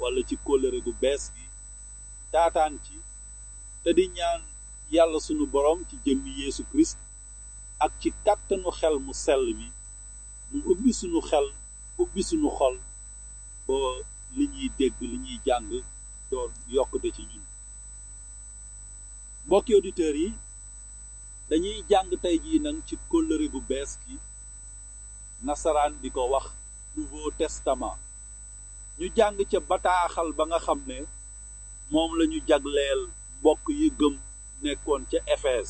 wala ci kóllëre gu bees gi taataan ci te di ñaan yàlla sunu boroom ci jëmmi Yeesu Kirist ak ci kàttanu xel mu sell mi mu ubbi sunu xel ubbi sunu xol ba li ñuy dégg li ñuy jàng doon yokkute ci ñun mbokki auditeurs yi dañuy jàng tey jii nag ci kóllëre gu bees gi nasaraan di ko wax Nouveau Testament ñu jàng ca bataaxal ba nga xam ne moom lañu jagleel mbokk yi gëm nekkoon ca Efes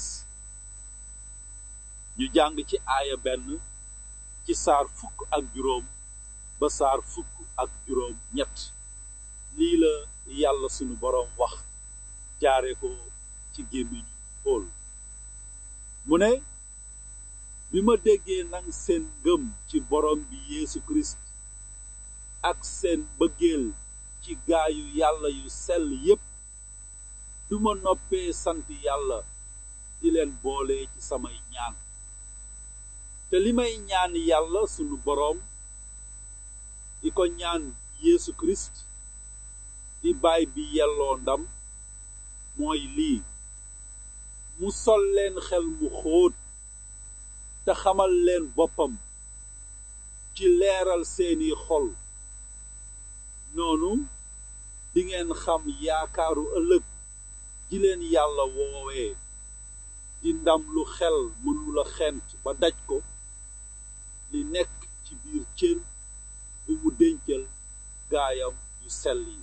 ñu jàng ci aaya benn ci saar fukk ak juróom ba saar fukk ak juróom ñett lii la yàlla sunu boroom wax jaare ko ci gémmiñu Pool mu ne bi ma déggee nag seen ngëm ci boroom bi Yeesu Kirist ak seen bëggeel ci gaayu yàlla yu sell yépp duma noppee sant yàlla di leen boole ci samay ñaan te li may ñaan yàlla sunu boroom di ko ñaan Yeesu Kirist di baay bi yelloo ndam mooy lii mu sol leen xel mu xóot te xamal leen boppam ci leeral seeni xol noonu dingeen xam yaakaaru ëllëg ji leen yàlla woowee di ndam lu xel mënula xent ba daj ko li nekk ci biir cër bu mu dencal gaayam yu sell yi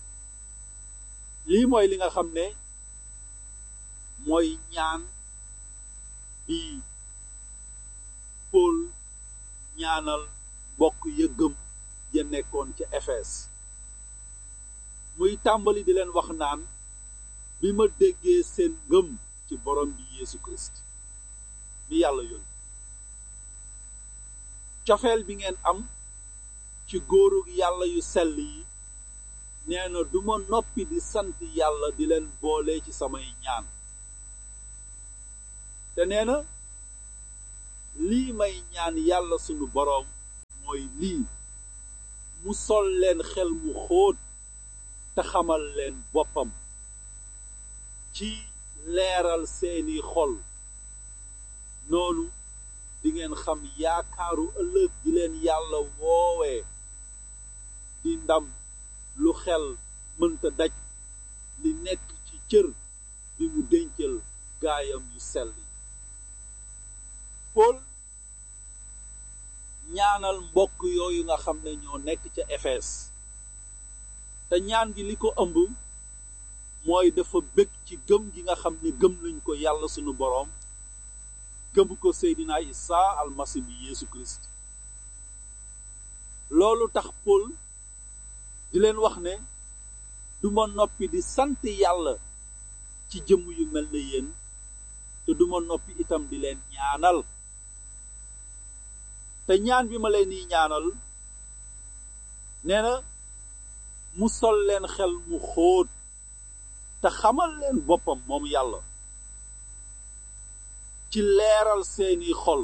lii mooy li nga xam ne mooy ñaan bi Pool ñaanal mbokk yëggëm ya nekkoon ca Efes muy tàmbali di leen wax naan bi ma déggee seen ngëm ci borom bi Yeesu Kirist mi yàlla yónni cofeel bi ngeen am ci góoru yàlla yu sell yi nee na duma noppi di sant yàlla di leen boole ci samay ñaan te nee na lii may ñaan yàlla sunu boroom mooy lii mu sol leen xel mu xóot te xamal leen boppam ci leeral seeni xol noonu dingeen xam yaakaaru ëllëg di leen yàlla woowee di ndam lu xel mënta daj li nekk ci cër bi mu dencal gaayam yu sell yi Pool ñaanal mbokk yooyu nga xam ne ñoo nekk ca Efes te ñaan gi li ko ëmb mooy dafa bëgg ci gëm gi nga xam ne gëm nañ ko yàlla sunu boroom gëm ko Seydina Isa almasi bi Yeesu Kirist loolu tax Pool di leen wax ne duma noppi di sant yàlla ci jëmm yu mel ne yéen te duma noppi itam di leen ñaanal te ñaan bi ma leen di ñaanal nee na mu sol leen xel mu xóot te xamal leen boppam moom yàlla ci leeral seeni xol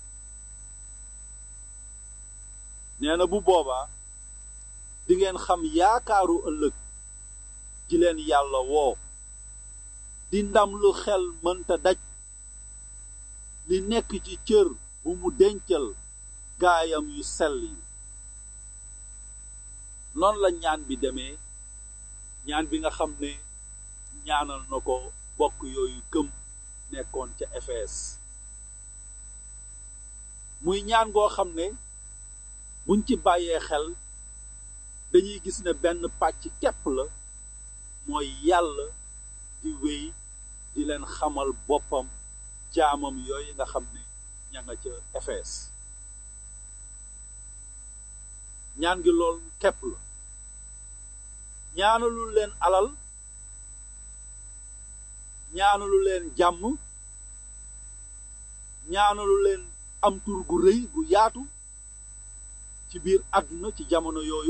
nee na bu boobaa dingeen xam yaakaaru ëllëg ji leen yàlla woo di ndam lu xel mënta daj li nekk ci cër bu mu dencal gaayam yu sell yi noonu la ñaan bi demee ñaan bi nga xam ne ñaanal na ko bokk yooyu gëm nekkoon ca Efes muy ñaan goo xam ne buñ ci bàyyee xel dañuy gis ne benn pàcc képp la mooy yàlla di wéy di leen xamal boppam jaamam yooyu nga xam ne ña nga ca Efes ñaan gi lool képp la ñaanalul leen alal ñaanalu leen jàmm ñaanalu leen am tur gu rëy gu yaatu ci biir àdduna ci jamono yooyu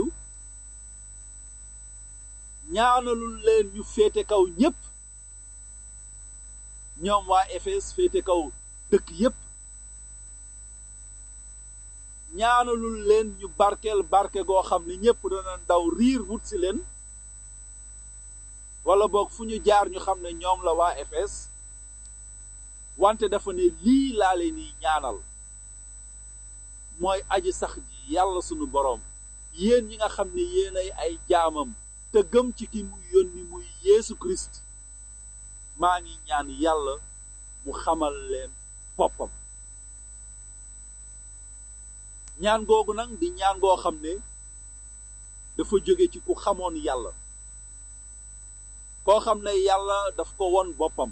ñaanalul leen ñu féete kaw ñépp ñoom waa Efes féete kaw dëkk yépp ñaanalul leen ñu barkeel barke goo xam ne ñépp dana daw riir wut si leen wala boog fu ñu jaar ñu xam ne ñoom la waa Efes wante dafa ne lii laa leen ni ñaanal mooy aji sax ji yàlla sunu boroom yéen ñi nga xam ne yéenay ay jaamam te gëm ci ki muy yónni muy Yeesu Kirist maa ngi ñaan yàlla mu xamal leen boppam ñaan googu nag di ñaan goo xam ne dafa jóge ci ku xamoon yàlla koo xam ne yàlla daf ko won boppam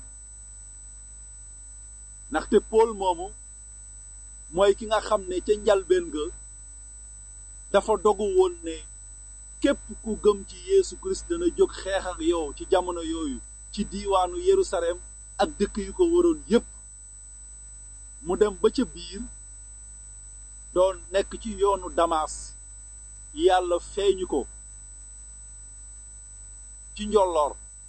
ndaxte Pool moomu mooy ki nga xam ne ca njalbeen ga dafa dogu woon ne képp ku gëm ci Yeesu Kirist dana jóg xeex ak yow ci jamono yooyu ci diiwaanu Yerusalem ak dëkk yu ko waroon yépp mu dem ba ca biir doon nekk ci yoonu Damas yàlla feeñu ko ci njolloor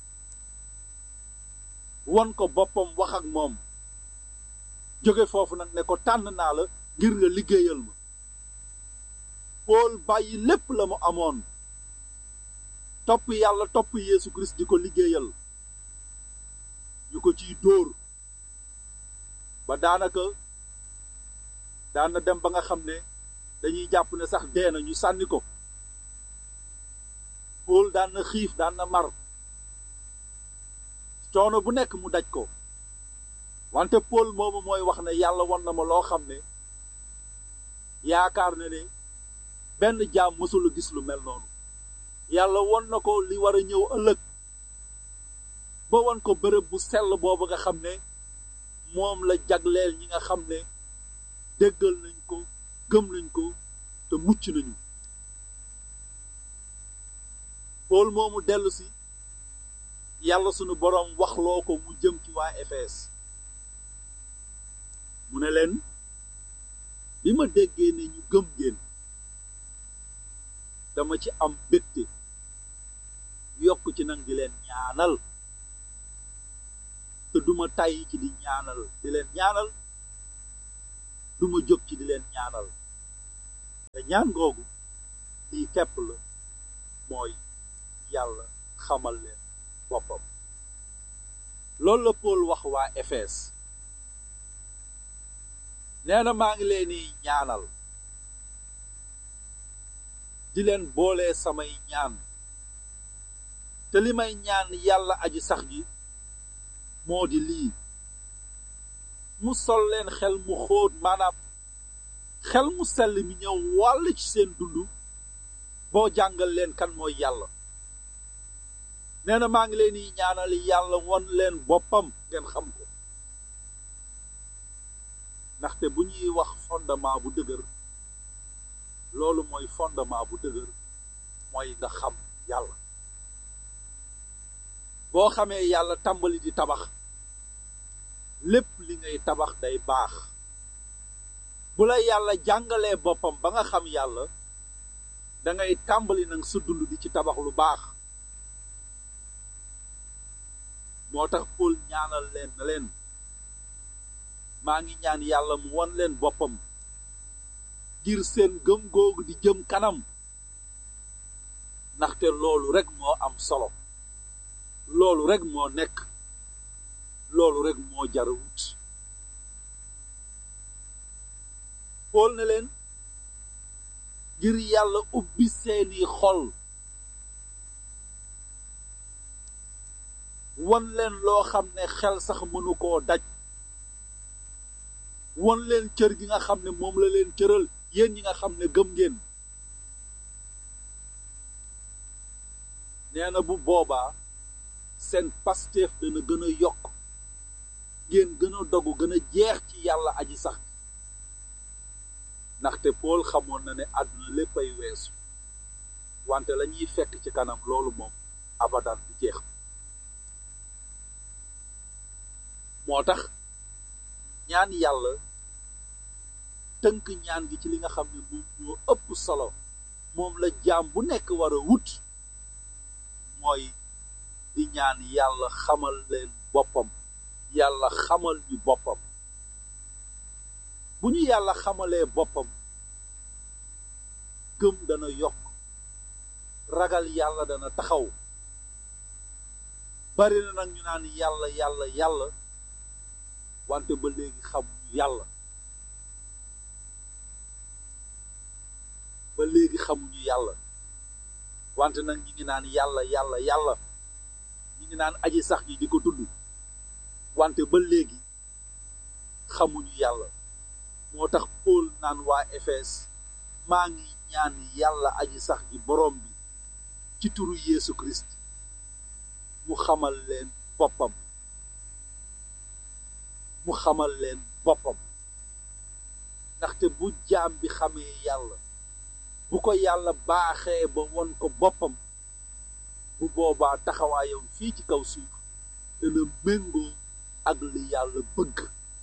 won ko boppam wax ak moom jóge foofu nag ne ko tànn naa la ngir nga liggéeyal ma Pool bàyyi lépp la mu amoon topp yàlla topp Yeesu Kirist di ko liggéeyal ñu ko ciy dóor ba daanaka daana dem ba nga xam ne dañuy jàpp ne sax dee na ñu sànni ko Pool daan na xiif daan na mar coono bu nekk mu daj ko wante Pool moomu mooy wax ne yàlla won na ma loo xam ne yaakaar na ne benn jaam mësula gis lu mel noonu yàlla won na ko li war a ñëw ëllëg ba won ko bërëb bu sell boobu nga xam ne moom la jagleel ñi nga xam ne déggal nañ ko gëm nañ ko te mucc nañu Pool moomu dellu si yàlla sunu boroom waxloo ko mu jëm ci waa Efes mu ne leen bi ma déggee ne ñu gëm ngeen dama ci am bégte yokk ci nag di leen ñaanal te duma tàyyi ci di ñaanal di leen ñaanal duma jóg ci di leen ñaanal te ñaan googu lii kepp la mooy yàlla xamal leen boppam loolu la Pool wax waa Efes nee na maa ngi leen di ñaanal di leen boole samay ñaan te li may ñaan yàlla aji sax ji moo di lii mu sol leen xel mu xóot maanaam xel mu sell mi ñëw wàll ci seen dund boo jàngal leen kan mooy yàlla nee na maa ngi leen di ñaanal yàlla won leen boppam ngeen xam ko ndaxte bu ñuy wax fondement bu dëgër loolu mooy fondement bu dëgër mooy nga xam yàlla boo xamee yàlla tàmbali di tabax lépp li ngay tabax day baax bu la yàlla jàngalee boppam ba nga xam yàlla dangay tàmbali nag sa dund di ci tabax lu baax moo tax Pool ñaanal leen na leen maa ngi ñaan yàlla mu won leen boppam ngir seen gëm googu di jëm kanam ndaxte loolu rek moo am solo loolu rek moo nekk loolu rek moo jar a wut Pool ne leen ngir yàlla ubbi seeni xol won leen loo xam ne xel sax mënu koo daj won leen cër gi nga xam ne moom la leen cëral yéen ñi nga xam ne gëm ngeen nee na bu boobaa seen pasteef dana gën a yokk ngeen gën a dogu gën a jeex ci yàlla aji sax ndaxte Pool xamoon na ne àdduna lépp ay weesu wante la ñuy fekk ci kanam loolu moom abadan du jeex moo tax ñaan yàlla tënk ñaan gi ci li nga xam ne moom moo ëpp solo moom la jaam bu nekk war a wut mooy di ñaan yàlla xamal leen boppam yàlla xamal ñu boppam bu ñu yàlla xamalee boppam gëm dana yokk ragal yàlla dana taxaw bari na nag ñu naan yàlla yàlla yàlla wante ba léegi xamuñu yàlla ba léegi xamuñu yàlla wante nag ñi ngi naan yàlla yàlla yàlla ñi ngi naan aji sax ji di ko tudd wante ba léegi xamuñu yàlla moo tax Paul naan waa Efes maa ngi ñaan yàlla aji sax ji boroom bi ci turu Yeesu Christ mu xamal leen boppam mu xamal leen boppam ndaxte bu jaam bi xamee yàlla bu ko yàlla baaxee ba won ko boppam bu boobaa taxawaayam fii ci kaw suuf dana méngoo ak li yàlla bëgg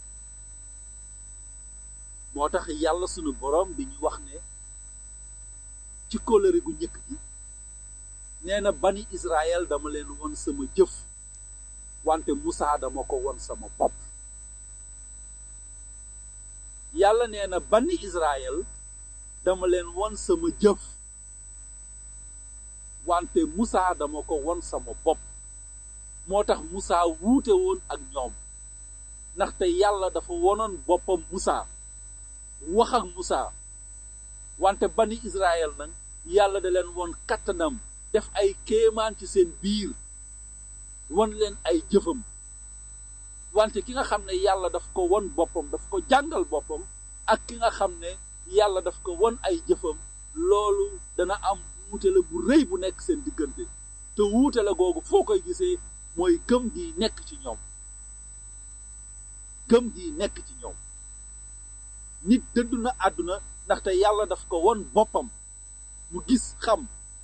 moo tax yàlla sunu boroom di ñu wax ne ci kóllëre gu njëkk gi nee na bani Israël dama leen won sama jëf wante Musaa dama ko won sama bopp yàlla nee na bani Israël dama leen won sama jëf wante Musaa dama ko won sama bopp moo tax Musaa wuute woon ak ñoom ndaxte yàlla dafa wonoon boppam Musaa wax ak Musaa wante bani Israël nag yàlla da leen won kattanam def ay kéemaan ci seen biir won leen ay jëfam wante ki nga xam ne yàlla daf ko won boppam daf ko jàngal boppam ak ki nga xam ne yàlla daf ko won ay jëfam loolu dana am wuute la bu rëy bu nekk seen diggante te wuute la googu foo koy gisee mooy gëm gi nekk ci ñoom gëm gi nekk ci ñoom nit dëddu na àdduna ndaxte yàlla daf ko won boppam mu gis xam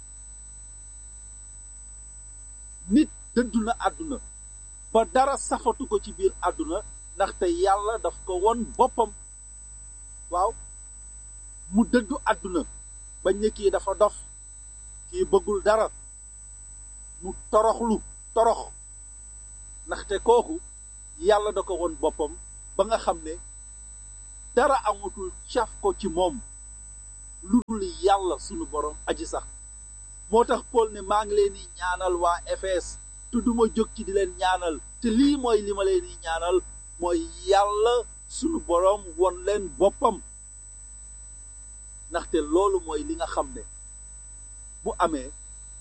nit dëddu na àdduna ba dara safatu ko ci biir àdduna ndaxte yàlla daf ko won boppam waaw mu dëddu àdduna bañ ne kii dafa dof kii bëggul dara mu toroxlu torox ndaxte kooku yàlla da ko won boppam ba nga xam ne dara amatul caf ko ci moom lu dul yàlla sunu borom aji sax moo tax Paul ne maa ngi leen di ñaanal waa Efes te duma jóg ci di leen ñaanal te lii mooy li ma leen di ñaanal mooy yàlla sunu borom won leen boppam ndaxte loolu mooy li nga xam ne bu amee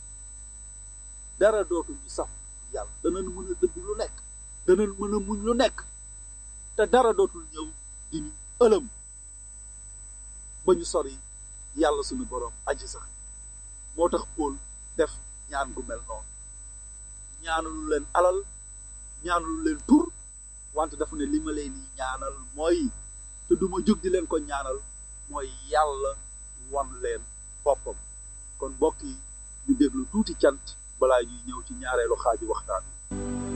dara dootuñu saf yàlla danañ mën a dëgg lu nekk danañ mën a muñ lu nekk te dara dootul ñëw di ñu ëlëm ba ñu sori yàlla sunu borom aji sax moo tax Paul def ñaan gu mel noonu ñaanalu leen alal ñaanalu leen tur wante dafa ne li ma leen di ñaanal mooy te duma jóg di leen ko ñaanal mooy yàlla wan leen boppam kon mbokk yi ñu déglu tuuti cant balaa ñuy ñëw ci ñaareelu xaaju waxtaan